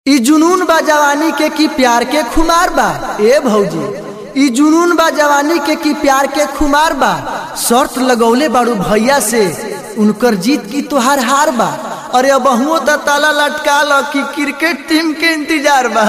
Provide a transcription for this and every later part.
ई जुनून बा जवानी के की प्यार के खुमार बा ए भौजी ई जुनून बा जवानी के की प्यार के खुमार बा शर्त लगौले बाड़ू भैया से उनकर जीत की तोहार हार बा अरे अब त ताला लटका ल कि क्रिकेट टीम के इंतजार बा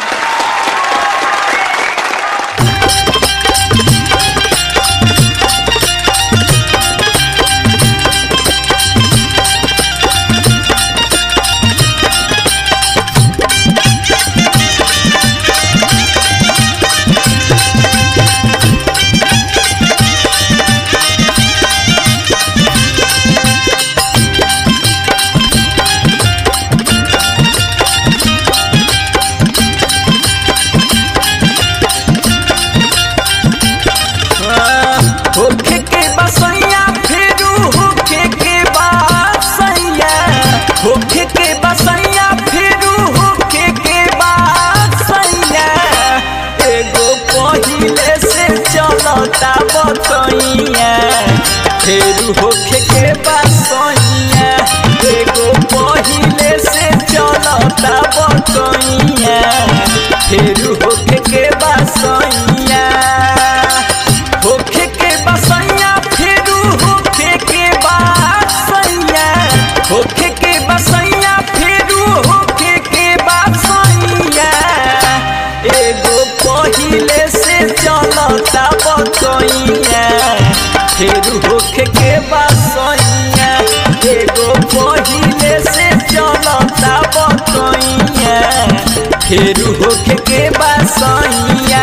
होखे के बसैया फेरू होखे के बसैया होखे के बसैया फेरू होखे के बसैया एगो पहिले से चलता बतैया फेरू होखे के बसैया एगो पहिले से चलता बतैया फेरू होखे के बसैया होखे के बसैया फेरू होखे के बसैया होखे के बसैया फेरू होखे के बसैया एगो पहिले से चलता बतैया फेरू होखे के बसैया एगो पहिले से चलता बतैया फेरू होखे के बसैया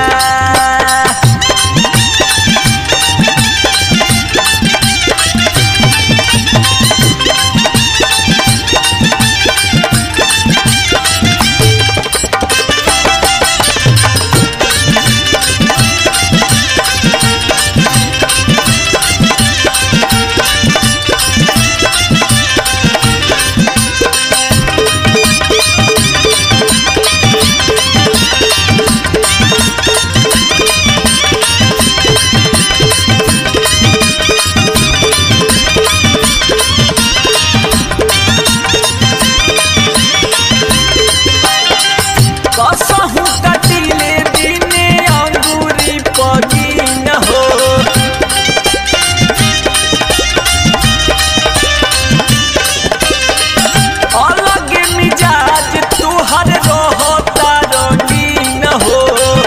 कसहु कटिले दिने अंगूरी पगीन हो अलग मिजाज तुहर रहता रंगीन हो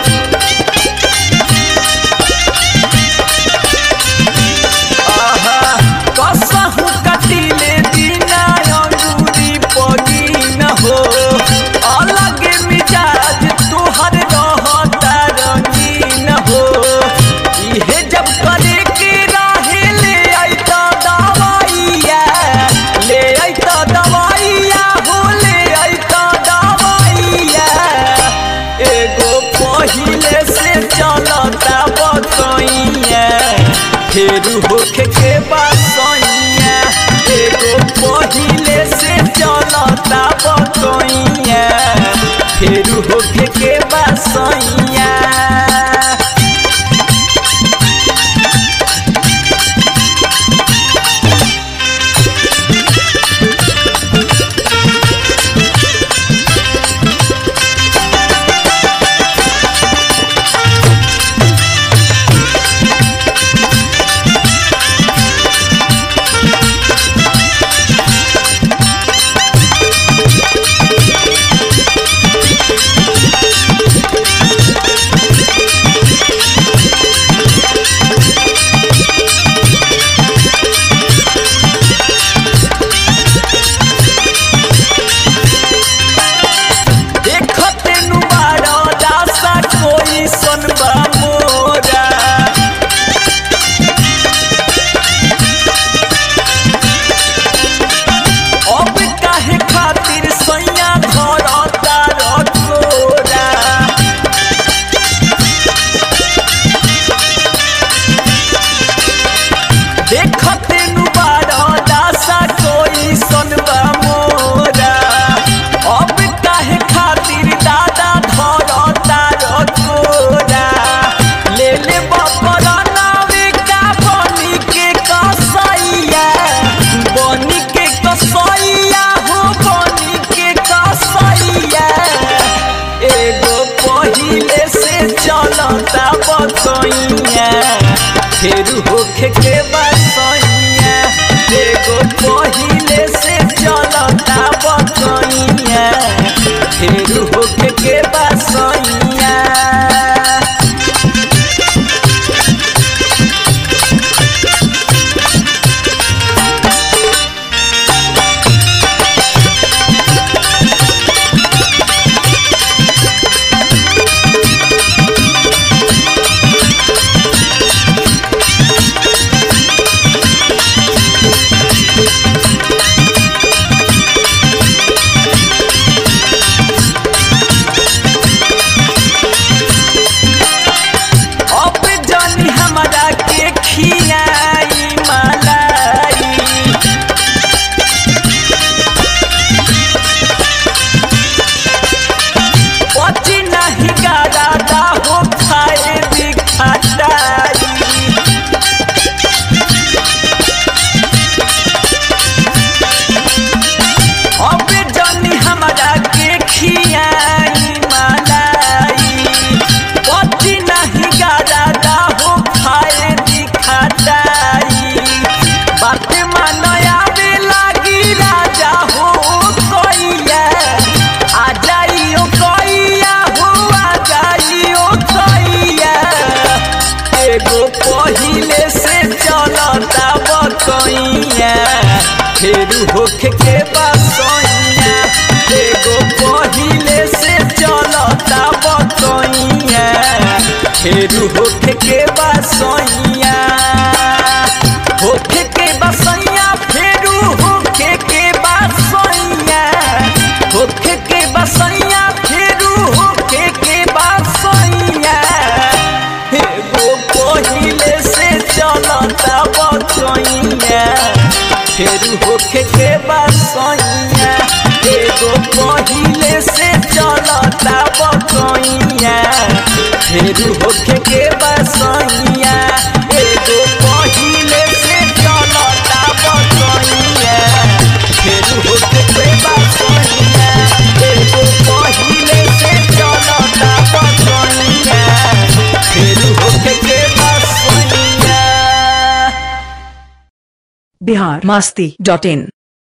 आहा, कसहु कटिले दिना अंगूरी पगीन हो अलग मिजाज तुहर रहता रंगीन हो इहे जब करे के रहे ले अइता दवाइया ले अइता दवाइया हो ले अइता दवाइया एगो पहिले से चलता बतैया फेरू होखे के बसैया एगो पहिले से चलता बतैया फेरू होखे के बसैया बकैया फेर होखे के बसैया एगो पहिले से चलता बकैया फेर होखे के बसैया अब जानी हमरा के खियाई मलाई पची नहीं गादा हो खाए भी खटाई अब जानी हमरा के खियाई मलाई पति नहीं गादा हो खाए दिखाताई बात मानया में लागी राजा हो कोइया आ जाइयो कोइया हो आ जाइयो कोइया एगो पहिले से चलता बकैया फेर होखे के बसैया एगो पहिले से चलता बकैया फेर होखे के बसैया होखे के बसैया फेर होखे के बसैया होखे के बसैया फेर होखे के बसैया एगो पहिले से चलता बकैया फेर होखे के बसैया एगो पहिले से चलता बकैया फेर होखे के बसैया एगो पहिले से चलता बकैया फेर होखे के बसैया एगो पहिले से चलता बकैया फेर होखे के बसैया बिहार मास्ती डॉट इन